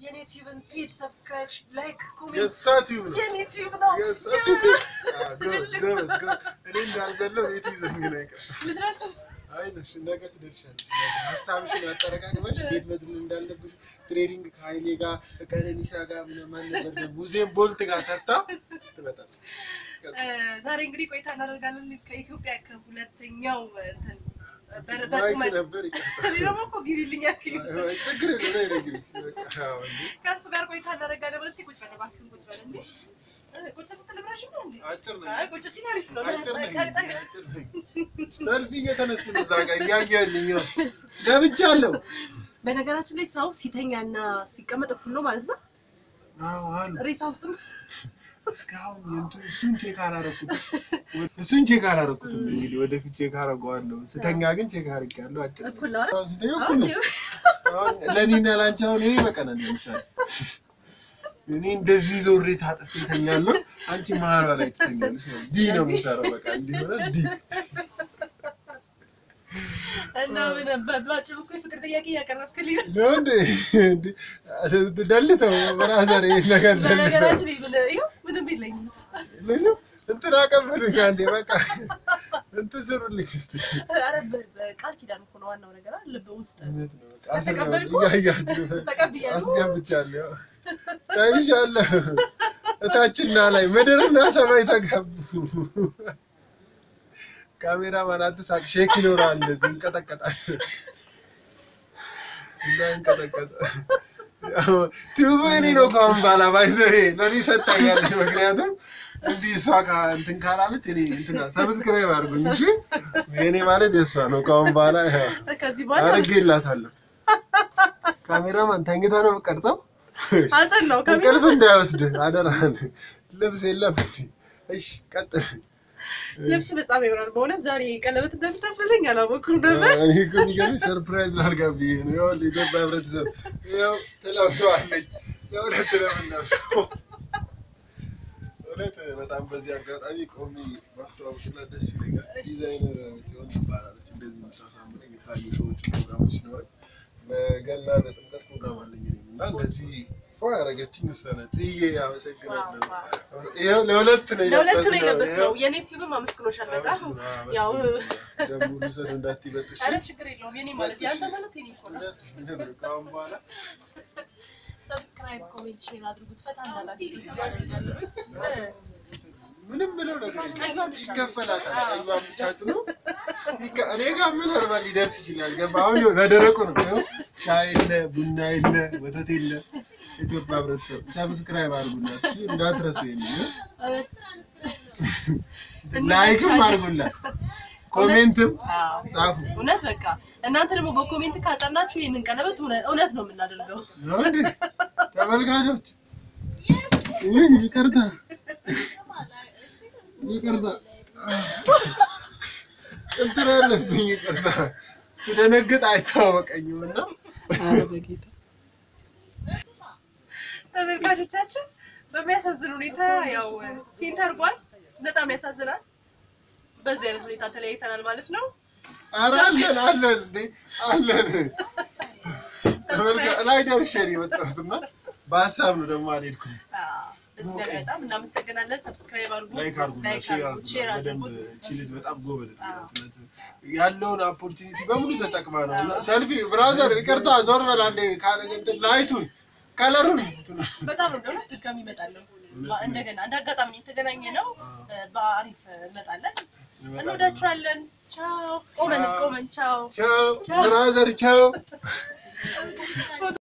የኔ ዩቲዩብን ፔጅ ሰብስክራይብ፣ ላይክ፣ ኮሜንት የእሳት ይሁን ነው የኔ ዩቲዩብ ነው። የእሳ- እስኪ እስኪ። አዎ፣ ጎበዝ ጎበዝ ጎበዝ። እኔ እንዳልዘለው ቤቱ ይዘኝ ነው የቀረው። ልድረስ አይዞሽ ነገ ትደርሻለሽ። ነገ ሀሳብሽን አጠረቃቅመሽ ቤት መድረስ እንዳለብሽ ትሬዲንግ ከሀይሌ ጋር ከቀነኒሳ ጋር ምናምን ነገር ሙዚየም ቦልት ጋር ሰርታ ትመጣለች። እ፣ ዛሬ እንግዲህ ቆይታ እናደርጋለን ከኢትዮጵያ ከሁለተኛው እንትን በር- ማይክ በቁመት ነበር ይቀርታል። እኔ ደግሞ እኮ ግቢልኝ ያክል ችግር የለም ነይ ነይ ግቢ። በቃ አዎ፣ እንዴ ከእሱ ጋር ቆይታ እናደርጋለን። በዚህ ቁጭ በል እባክህን ቁጭ በል እንዴ። እ፣ ቁጭ ስትል ረዥም ነው እንዴ? አጭር ነኝ አይ ቁጭ ሲል አሪፍ ነው። አጭር ነኝ ጠቅ- ጠቅ- አጭር ነኝ። ሰልፊ እየተነሱ ነው እዛ ጋር እያየህልኝ ነው። ገብቻለሁ። በነገራችን ላይ ሰው ሲተኛና ሲቀመጥ እኩል ነው ማለት ነው። አዎ አሉ ሬሳ ውስጥም እስካሁን የእንቱ- እሱን ቼክ አላረኩትም። እሱን ቼክ አላረኩትም። እንግዲህ ወደፊት ቼክ አረገዋለሁ። ስተኛ ግን ቼክ አድርጌያለሁ። አጭር ነኝ። እኩል ነው አይደል? አሁን ስተኛ እኩል ነው። አሁን ለእኔና ለአንቺ አሁን ይሄ በቀናል። ለምሳሌ እኔ እንደዚህ ዞሬ ታጥፌ እተኛለሁ፣ አንቺ መሀሏ ላይ ትተኛለሽ። ዲ ነው የምሰራው። በቃ እንዲህ ሆነ ዲ እና ምን በባጭሩ እኮ የፍቅር ጥያቄ እያቀረብክልኝ ነው። ነው እንዴ? እንዴ? ደልተው በራዘር ይሄን ነገር ደልተው በነገራችን ላይ ምን- ይኸው ምንም የለኝም። ምንም እንትን አቀብሉኝ አንዴ በቃ እንትን ስሩልኝ እስኪ። ኧረ በ- በቃል ኪዳን እኮ ነው ዋናው ነገር አይደል? ልብ ውስጥ እውነት ነው በቃ አስር ነው ተቀበልኩ? እያያችሁ ተቀብያለሁ። አስገብቻለሁ። ታይሻለህ እታችና ላይ ምድርና ሰማይ ተጋቡ። ካሜራማን አትሳቅ፣ ሼክ ይኖራል። እንደዚህ እንቀጠቀጣል እና እንቀጠቀጣ ቲዩቡ እኔ ነው ከአሁን በኋላ ባይዘው ይሄ ለእኔ ሰጣኛለች። ምክንያቱም እንዲህ እሷ ካ- እንትን ካላለች እኔ እንትና ሰብስክራይብ አድርጉኝ እሺ። የእኔ ማለት የእሷ ነው ከአሁን በኋላ ይኸው ከዚህ በኋላ አድርጌላታለሁ። ካሜራማን ተኝተህ ነው የምትቀርጸው? ሀዘን ነው ከሚ እንቅልፍ እንዳይወስድ አደራህን። ልብስ የለም። እሺ ቀጥል። ልብስ በጣም ይሆናል። በእውነት ዛሬ ቀለበት እንደምታስብለኝ አላወኩም ነበር። እኔ እኮ የሚገርምሽ ሰርፕራይዝ ላድርጋ ብዬ ነው። ይኸውልህ የኢትዮጵያ ሕብረተሰብ ይኸው ትለብሰዋለች። ለሁለት ነው የምንለብሰው። እውነት በጣም በዚህ አጋጣሚ ቆሚ ማስተዋወቅላት ደስ ይለኛል። ዲዛይነር ጽዮን ትባላለች። እንደዚህ የምታሳምረኝ የተለያዩ ሾዎች ፕሮግራሞች ሲኖረኝ በገና ለጥምቀት ፕሮግራም አለኝ እኔም እና እንደዚህ ፏ ያደረገችኝ እሷ ናት። ጽዬ አመሰግናለሁ። ይኸው ለሁለት ነው ለሁለት ነው የለበስነው። የለበስነው። የኔ ቲዩብም አመስግኖሻል በጣም ያው ደግሞ ልውሰድ እንዳትይበጥሽ ኧረ ችግር የለውም። የኔ ማለት ያንተ ማለት የኔ እኮ ነው። እውነት ነው። ከአሁን በኋላ ሰብስክራይብ፣ ኮሜንት፣ ሼር አድርጉት። ፈታ እንዳላችሁ ደስ ይላል። ምንም ብለው ነገር የለም። ቀዩን ብቻ ይከፈላታል። ቀዩን ብቻ ጥሎ ይከ- እኔ ጋር ምን አርባ ሊደርስ ይችላል። ገባ አሁን ይኸው በደረቁ ነው። ይኸው ሻይ የለ፣ ቡና የለ፣ ወተት የለ። ኢትዮጵያ ሕብረተሰብ ሰብስክራይብ አድርጉላት እሺ፣ እንዳትረሱ። ይሄንን ላይክም አድርጉላት፣ ኮሜንትም አዎ ጻፉ። እውነት በቃ እናንተ ደግሞ በኮሜንት ካጸናችሁ ይህንን ቀለበት እውነ- እውነት ነው የምናደርገው። ነው እንዴ ተመልካቾች? ውይ ይቅርታ ይቅርታ እንትን አለብኝ ይቅርታ። ስደነግጥ አይታወቀኝም እና ተመልካቾቻችን በሚያሳዝን ሁኔታ ያው ፊንት አድርጓል። በጣም ያሳዝናል። በዚህ አይነት ሁኔታ ተለያይተናል ማለት ነው። ኧረ አለን አለን እንዴ አለን። ተመልካ- ላይ ደርሼ ነው የመጣሁት እና በሀሳብ ነው ደግሞ አልሄድኩም። አዎ፣ እዚህ ላይ በጣም እናመሰግናለን። ሰብስክራይብ አድርጉት፣ ላይክ አድርጉና ላይክ ሼር አድርጉት፣ ሼር አድርጉና በደንብ አድርጉት። እቺ ልጅ በጣም ጎበዝ ናት። አዎ። እውነት ያለውን ኦፖርቹኒቲ በሙሉ ተጠቅማ ነው። እና ሰልፊ ብራዘር ይቅርታ ዞር በል አንዴ ካለ እንትን ላይቱን ከለሩን በጣም ነው ደግሞ ድጋሚ እመጣለሁ። እንደገና እንደ አጋጣሚ የተገናኘ ነው። በአሪፍ እንመጣለን። እንወዳችኋለን። ቻው። ቆመን ቆመን ቻው። ቻው ብራዘር ቻው